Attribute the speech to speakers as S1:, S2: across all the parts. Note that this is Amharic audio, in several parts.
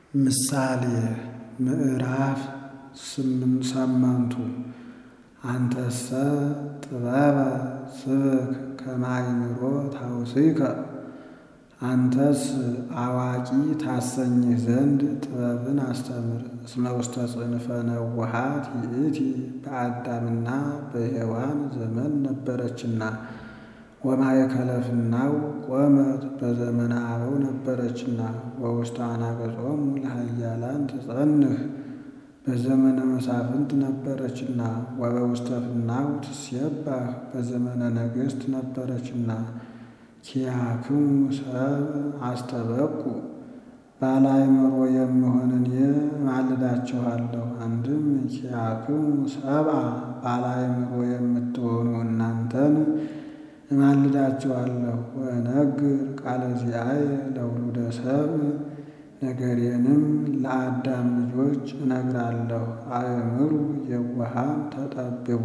S1: ምሳሌ ምዕራፍ ሰመንቱ አንተሰ ጥበበ ስብክ ከመ አእምሮ ታውስከ አንተስ አዋቂ ታሰኝህ ዘንድ ጥበብን አስተምር። እስመ ውስተ ጽንፈ ነውሃት ይእቲ በአዳምና በሔዋን ዘመን ነበረችና ወማእከለ ፍናው ቆመት በዘመነ አበው ነበረችና ወውስተ አናቅጾሙ ለኃያላን ትጸንህ በዘመነ መሳፍንት ነበረችና ወበውስተ ፍናው ትሴባህ በዘመነ ነገሥት ነበረችና ኪያክሙ ሰብ አስተበቁ ባለ አእምሮ የምሆን እኔ እማልዳችኋለሁ። አንድም ኪያክሙ ሰብአ ባለ አእምሮ የምትሆኑ እናንተን እማልዳችኋለሁ። ወእነግር ቃለ ዚአየ ለውሉደ ሰብእ ነገሬንም ለአዳም ልጆች እነግራለሁ። አእምሩ የዋሃን ተጠብቦ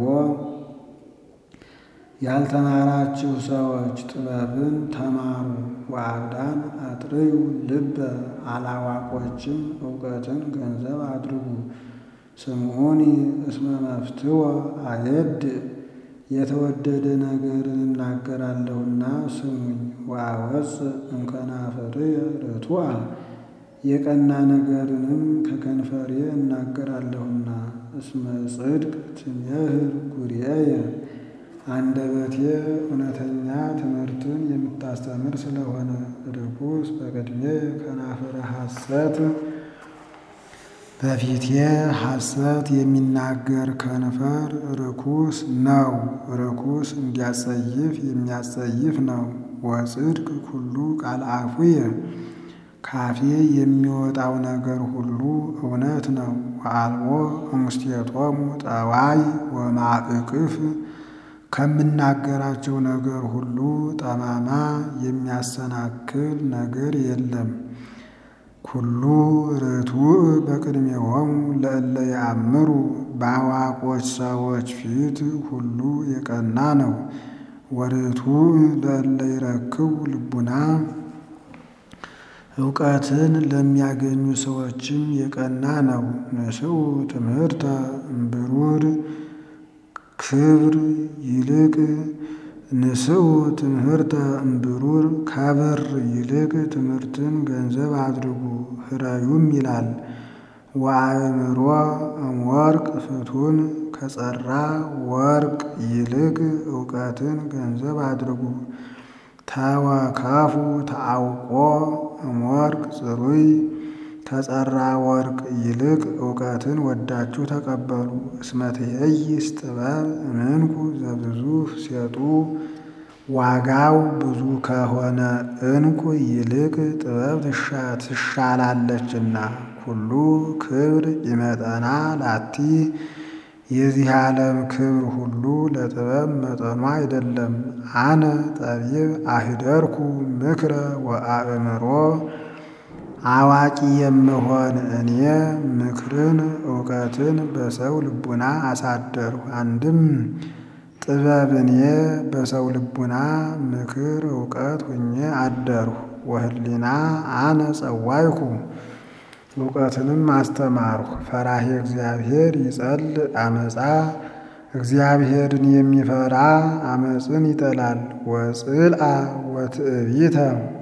S1: ያልተማራችሁ ሰዎች ጥበብን ተማሩ። ወአብዳን አጥርዩ ልበ አላዋቆችም እውቀትን ገንዘብ አድርጉ። ስምዑኒ እስመ መፍትወ አየድ የተወደደ ነገርን እናገራለሁና ስሙኝ። ወአወፅእ እምከናፍርየ ርቱዐ የቀና ነገርንም ከከንፈሬ እናገራለሁና። እስመ ጽድቅ ትሜህር ጉርየየ አንደበቴ እውነተኛ ትምህርትን የምታስተምር ስለሆነ። ርኩስ በቅድሜ ከናፍረ ሐሰት በፊቴ ሐሰት የሚናገር ከንፈር ርኩስ ነው። ርኩስ እንዲያጸይፍ የሚያጸይፍ ነው። ወጽድቅ ኩሉ ቃል አፉየ ካፌ የሚወጣው ነገር ሁሉ እውነት ነው። ወአልቦ እምስቴቶሙ ጠዋይ ወማእቅፍ ከምናገራቸው ነገር ሁሉ ጠማማ የሚያሰናክል ነገር የለም። ኩሉ ርቱዕ በቅድሜሆሙ ለእለ ያእምሩ በአዋቆች ሰዎች ፊት ሁሉ የቀና ነው። ወርቱዕ ለእለ ይረክቡ ልቡና እውቀትን ለሚያገኙ ሰዎችም የቀና ነው። ንስኡ ትምህርተ እምብሩር ክብር ይልቅ ንስኡ ትምህርተ እምብሩር ከብር ይልቅ ትምህርትን ገንዘብ አድርጉ። ህረዩም ይላል ወአእምሮ እምወርቅ ፍቱን ከጸራ ወርቅ ይልቅ እውቀትን ገንዘብ አድርጉ። ተወከፉ ተአውቆ እምወርቅ ጽሩይ ከጸራ ወርቅ ይልቅ እውቀትን ወዳችሁ ተቀበሉ። እስመ ትኄይስ ጥበብ እምንኩ ዘብዙ ሴጡ ዋጋው ብዙ ከሆነ እንቁ ይልቅ ጥበብ ትሻላለችና። ኩሉ ክብር ይመጠና ላቲ የዚህ ዓለም ክብር ሁሉ ለጥበብ መጠኗ አይደለም። አነ ጠቢብ አህደርኩ ምክረ ወአእምሮ አዋቂ የምሆን እኔ ምክርን እውቀትን በሰው ልቡና አሳደርሁ። አንድም ጥበብ እኔ በሰው ልቡና ምክር እውቀት ሁኜ አደርሁ። ወህሊና አነ ጸዋይኩ እውቀትንም አስተማርሁ። ፈራሄ እግዚአብሔር ይጸልእ አመፃ እግዚአብሔርን የሚፈራ አመፅን ይጠላል። ወጽልአ ወትዕቢተ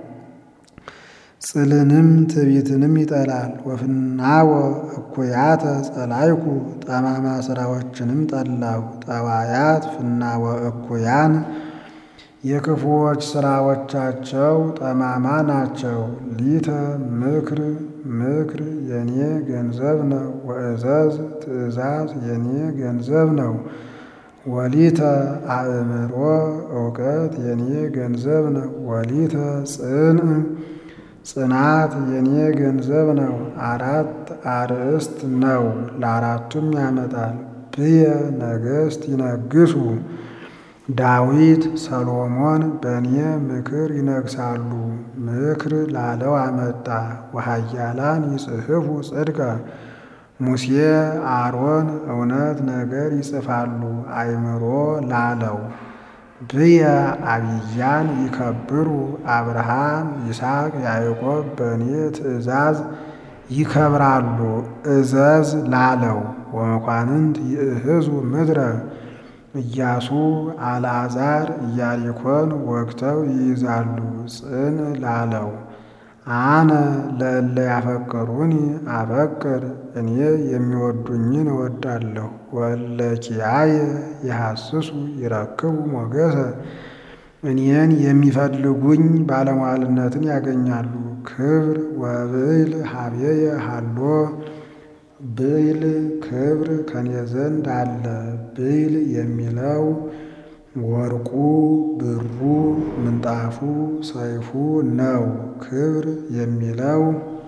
S1: ጽልንም ትዕቢትንም ይጠላል። ወፍናወ እኩያተ ጸላይኩ ጠማማ ስራዎችንም ጠላሁ። ጠዋያት ፍናወ እኩያን የክፉዎች ስራዎቻቸው ጠማማ ናቸው። ሊተ ምክር ምክር የኔ ገንዘብ ነው። ወእዘዝ ትእዛዝ የኔ ገንዘብ ነው። ወሊተ አእምሮ እውቀት የኔ ገንዘብ ነው። ወሊተ ጽንዕ ጽናት የኔ ገንዘብ ነው። አራት አርእስት ነው፣ ለአራቱም ያመጣል። ብየ ነገሥት ይነግሱ ዳዊት ሰሎሞን በእኔ ምክር ይነግሳሉ። ምክር ላለው አመጣ። ወኃያላን ይጽሕፉ ጽድቀ ሙሴ አሮን እውነት ነገር ይጽፋሉ። አእምሮ ላለው ብየ አብያን ይከብሩ አብርሃም ይስሐቅ ያዕቆብ በእኔ ትእዛዝ ይከብራሉ እዘዝ ላለው ወመኳንንት ይእህዙ ምድረ ኢያሱ አልዓዛር ኢያሪኮን ወግተው ይይዛሉ ጽን ላለው አነ ለእለ ያፈቅሩኒ አፈቅር እኔ የሚወዱኝን እወዳለሁ ወእለ ኪያየ ይሐስሱ ይረክቡ ሞገሰ እኔን የሚፈልጉኝ ባለሟልነትን ያገኛሉ። ክብር ወብዕል ሀቤየ ሀሎ ብዕል ክብር ከኔ ዘንድ አለ። ብዕል የሚለው ወርቁ፣ ብሩ፣ ምንጣፉ፣ ሰይፉ ነው። ክብር የሚለው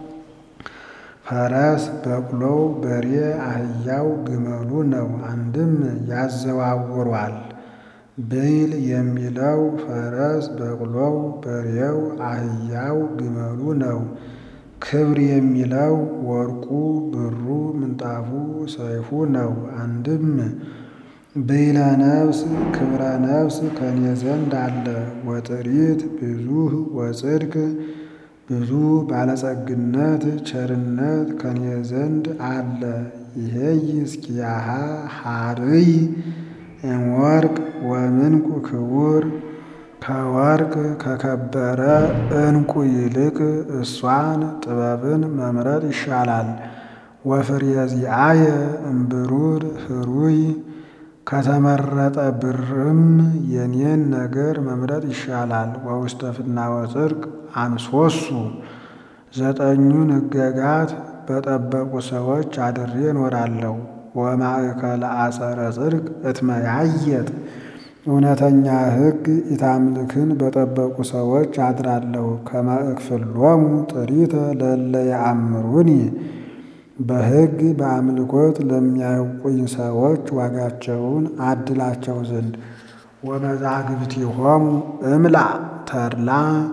S1: ፈረስ፣ በቅሎው፣ በሬ፣ አህያው፣ ግመሉ ነው። አንድም ያዘዋውሯል። ብዕል የሚለው ፈረስ፣ በቅሎው፣ በሬው፣ አህያው፣ ግመሉ ነው። ክብር የሚለው ወርቁ፣ ብሩ፣ ምንጣፉ፣ ሰይፉ ነው። አንድም ብዕለ ነፍስ ክብረ ነፍስ ከኔ ዘንድ አለ። ወጥሪት ብዙህ ወጽድቅ ብዙ ባለጸግነት ቸርነት ከኔ ዘንድ አለ። ይሄይ እስኪያሃ ሀርይ እምወርቅ ወምንቁ ክቡር ከወርቅ ከከበረ ዕንቁ ይልቅ እሷን ጥበብን መምረጥ ይሻላል። ወፍሬ ዚአየ እምብሩር ህሩይ ከተመረጠ ብርም የኔን ነገር መምረጥ ይሻላል። ወውስተ ፍናወ ጽድቅ አንሶሱ ዘጠኙን ሕገጋት በጠበቁ ሰዎች አድሬ እኖራለሁ። ወማእከለ አጸረ ጽድቅ እትመያየጥ እውነተኛ ሕግ ኢታምልክን በጠበቁ ሰዎች አድራለሁ። ከመእክፍሎሙ ጥሪተ ለእለ ያአምሩኒ በሕግ በአምልኮት ለሚያውቁኝ ሰዎች ዋጋቸውን አድላቸው ዘንድ ወመዛግብቲሆሙ እምላ ተድላ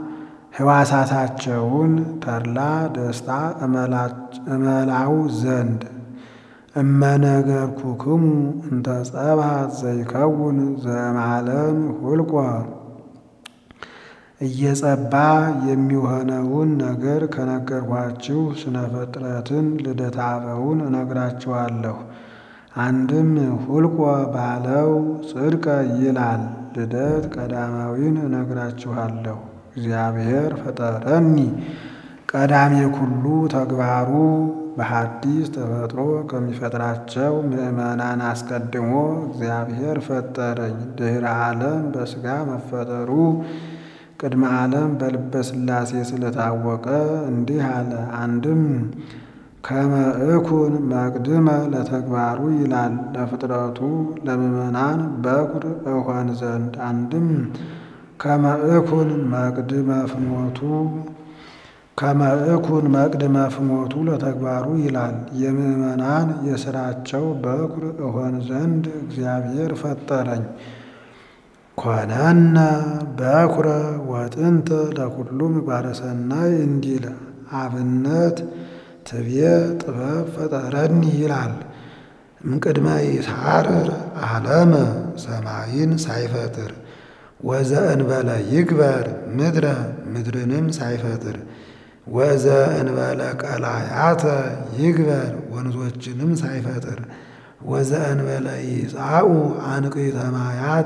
S1: ሕዋሳታቸውን ተድላ ደስታ እመላው ዘንድ እመነገርኩክሙ እንተ ጸብሐት ዘይከውን ዘእምዓለም ሁልቆ እየጸባ የሚሆነውን ነገር ከነገርኳችሁ ስነ ፍጥረትን ልደተ አበውን እነግራችኋለሁ። አንድም ሁልቆ ባለው ጽድቀ ይላል። ልደት ቀዳማዊን እነግራችኋለሁ። እግዚአብሔር ፈጠረኒ ቀዳሜ ኩሉ ተግባሩ በሐዲስ ተፈጥሮ ከሚፈጥራቸው ምዕመናን አስቀድሞ እግዚአብሔር ፈጠረኝ። ድኅረ ዓለም በሥጋ መፈጠሩ ቅድመ ዓለም በልበ ሥላሴ ስለታወቀ እንዲህ አለ። አንድም ከመ እኩን መቅድመ ለተግባሩ ይላል። ለፍጥረቱ ለምዕመናን በኩር እሆን ዘንድ አንድም ከመ እኩን መቅድመ ፍኖቱ ከመ እኩን መቅድመ ፍኖቱ ለተግባሩ ይላል። የምዕመናን የሥራቸው በኩር እሆን ዘንድ እግዚአብሔር ፈጠረኝ። ኮነነ በኩረ ወጥንተ ለኩሉ ምግባረ ሰናይ እንዲል አብነት ትቤ ጥበብ ፈጠረኒ ይላል። እምቅድመ ይትሐረር ዓለመ ሰማይን ሳይፈጥር ወዘእንበለ ይግበር ምድረ ምድርንም ሳይፈጥር ወዘእንበለ ቀላያተ ይግበር ወንዞችንም ሳይፈጥር ወዘእንበለ ይጻኡ አንቅዕተ ማያት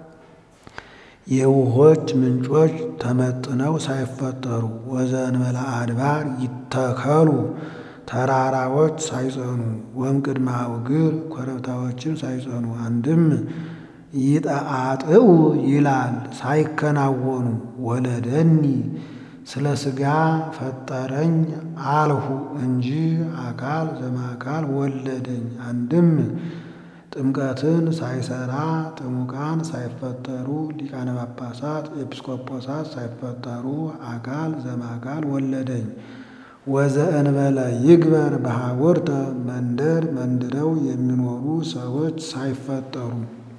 S1: የውሆች ምንጮች ተመጥነው ሳይፈጠሩ ወዘእንበለ አድባር ይተከሉ ተራራዎች ሳይጸኑ ወእምቅድመ አውግር ኮረብታዎችን ሳይጸኑ አንድም ይጠአጥው ይላል ሳይከናወኑ ወለደኒ ስለ ሥጋ ፈጠረኝ አልሁ እንጂ አካል ዘማካል ወለደኝ። አንድም ጥምቀትን ሳይሰራ ጥሙቃን ሳይፈጠሩ ሊቃነ ጳጳሳት ኤጲስቆጶሳት ሳይፈጠሩ አካል ዘማካል ወለደኝ። ወዘእንበለ ይግበር በሐውርተ መንደር መንድረው የሚኖሩ ሰዎች ሳይፈጠሩ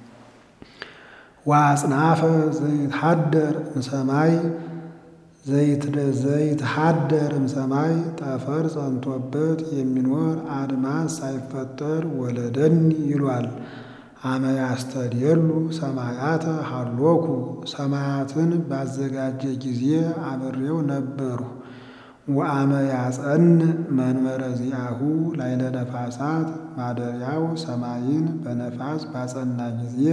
S1: ወአጽናፈ ዘይትሐደር እምሰማይ ዘይትሐደር እምሰማይ ጠፈር ጸንቶበት የሚኖር አድማስ ሳይፈጠር ወለደኒ ይሏል። አመ ያስተድየሉ ሰማያተ ሀሎኩ ሰማያትን ባዘጋጀ ጊዜ አብሬው ነበርሁ። ወአመ ያጸን መንበረ ዚአሁ ላይለ ነፋሳት ማደሪያው ሰማይን በነፋስ ባጸና ጊዜ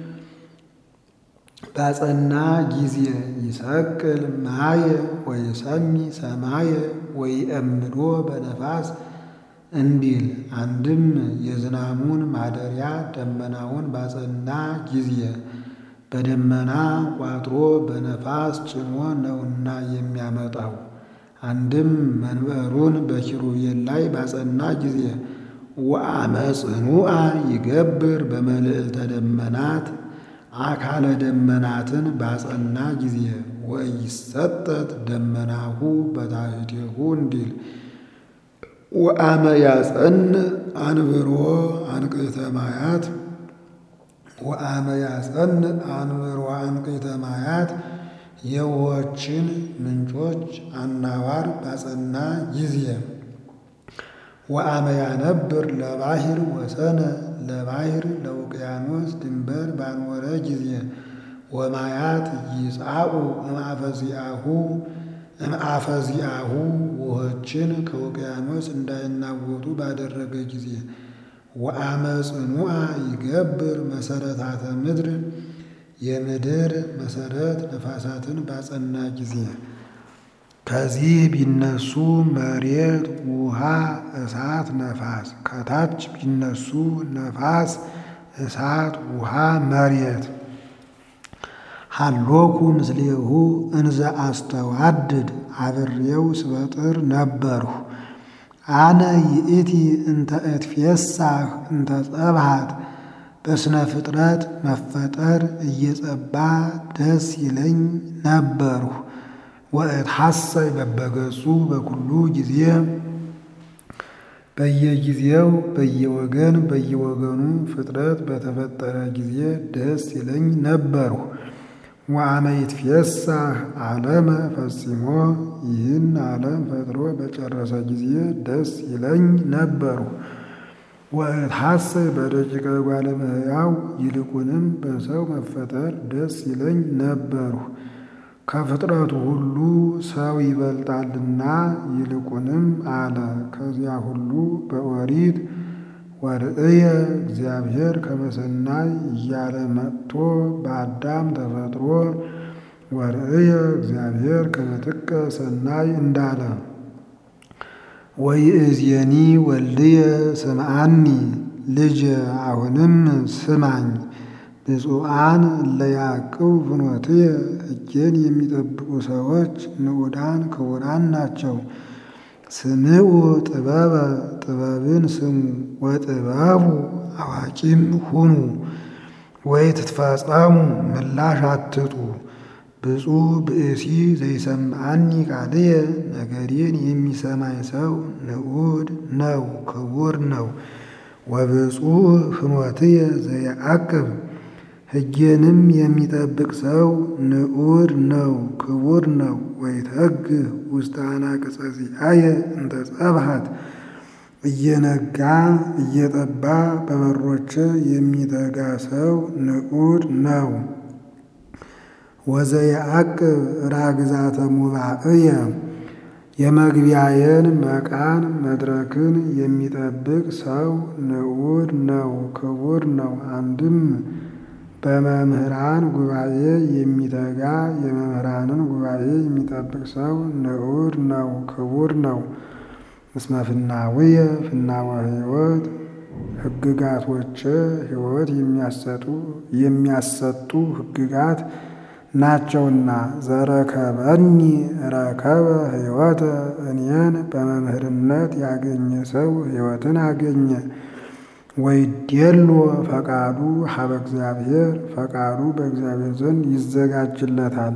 S1: ባጸና ጊዜ ይሰቅል ማየ ወይሰሚ ሰማየ ወይእምዶ በነፋስ እንዲል አንድም የዝናሙን ማደሪያ ደመናውን ባጸና ጊዜ በደመና ቋጥሮ በነፋስ ጭኖ ነውና የሚያመጣው። አንድም መንበሩን በኪሩቤል ላይ ባጸና ጊዜ ወአመ ጽኑዓ ይገብር በመልዕልተ ደመናት አካለ ደመናትን ባጸና ጊዜ ወይሰጠት ደመናሁ በታሕቲሁ እንዲል ወአመ ያጸን አንብሮ አንቅዕተ ማያት ወአመ ያጸን አንብሮ አንቅዕተ ማያት የውኆችን ምንጮች አናዋር ባጸና ጊዜ ወአመ ያነብር ለባሕር ወሰነ ለባሕር ለውቅያኖስ ድንበር ባኖረ ጊዜ ወማያት ይጻኡ እምአፈዚአሁ እምአፈዚአሁ ውኆችን ከውቅያኖስ እንዳይናወጡ ባደረገ ጊዜ ወአመ ጽኑዓ ይገብር መሰረታተ ምድር የምድር መሰረት ነፋሳትን ባጸና ጊዜ ከዚህ ቢነሱ መሬት፣ ውሃ፣ እሳት፣ ነፋስ ከታች ቢነሱ ነፋስ፣ እሳት፣ ውሃ፣ መሬት ሀሎኩ ምስሌሁ እንዘ አስተዋድድ አብሬው ስበጥር ነበርሁ። አነ ይእቲ እንተ እትፌሳህ እንተ ጸብሃት በስነ ፍጥረት መፈጠር እየጸባ ደስ ይለኝ ነበርሁ። ወእትሐሰይ በበገጹ በኩሉ ጊዜ በየጊዜው በየወገን በየወገኑ ፍጥረት በተፈጠረ ጊዜ ደስ ይለኝ ነበርሁ። ወአመ ይትፌሳህ ዓለመ ፈጽሞ ይህን ዓለም ፈጥሮ በጨረሰ ጊዜ ደስ ይለኝ ነበርሁ። ወእትሐሰይ በደቂቀ እጓለ እመሕያው ይልቁንም በሰው መፈጠር ደስ ይለኝ ነበርሁ። ከፍጥረቱ ሁሉ ሰው ይበልጣልና ይልቁንም አለ። ከዚያ ሁሉ በኦሪት ወርእየ እግዚአብሔር ከመሰናይ እያለ መጥቶ በአዳም ተፈጥሮ ወርእየ እግዚአብሔር ከመጥቀ ሰናይ እንዳለ ወይእዜኒ ወልድየ ስምዓኒ ልጅ አሁንም ስማኝ ብፁዓን ለያዕቅብ ፍኖትየ ሕጌን የሚጠብቁ ሰዎች ንዑዳን ክቡራን ናቸው። ስምዑ ጥበበ ጥበብን ስሙ ወጥበቡ አዋቂም ሁኑ ወይ ትትፈጸሙ ምላሽ አትጡ። ብፁዕ ብእሲ ዘይሰምዓኒ ቃልየ ነገሬን የሚሰማኝ ሰው ንዑድ ነው ክቡር ነው። ወብፁዕ ፍኖትየ ዘየዐቅብ ሕጌንም የሚጠብቅ ሰው ንዑድ ነው ክቡር ነው። ወይተግህ ውስተ አናቅጸ ዚአየ እንተ ጸብሃት እየነጋ እየጠባ በበሮች የሚተጋ ሰው ንዑድ ነው። ወዘየዐቅብ ራግዛተ ሙባእየ የመግቢያዬን መቃን መድረክን የሚጠብቅ ሰው ንዑድ ነው ክቡር ነው። አንድም በመምህራን ጉባኤ የሚተጋ የመምህራንን ጉባኤ የሚጠብቅ ሰው ንዑድ ነው ክቡር ነው። እስመ ፍናውየ ፍናወ ሕይወት ሕግጋቶች ሕይወት የሚያሰጡ ሕግጋት ናቸውና። ዘረከበኒ ረከበ ሕይወተ እኔን በመምህርነት ያገኘ ሰው ሕይወትን አገኘ። ወይዴሎ ፈቃዱ ሀበ እግዚአብሔር ፈቃዱ በእግዚአብሔር ዘንድ ይዘጋጅለታል።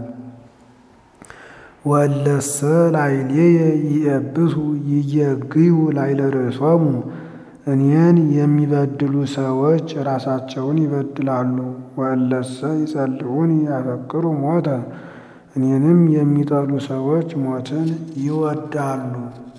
S1: ወለሰ ላዕሌየ ይእብሱ ይየግዩ ላዕለ ርእሶሙ እኔን የሚበድሉ ሰዎች ራሳቸውን ይበድላሉ። ወእለሰ ይጸልዑኒ ያፈቅሩ ሞተ እኔንም የሚጠሉ ሰዎች ሞትን ይወዳሉ።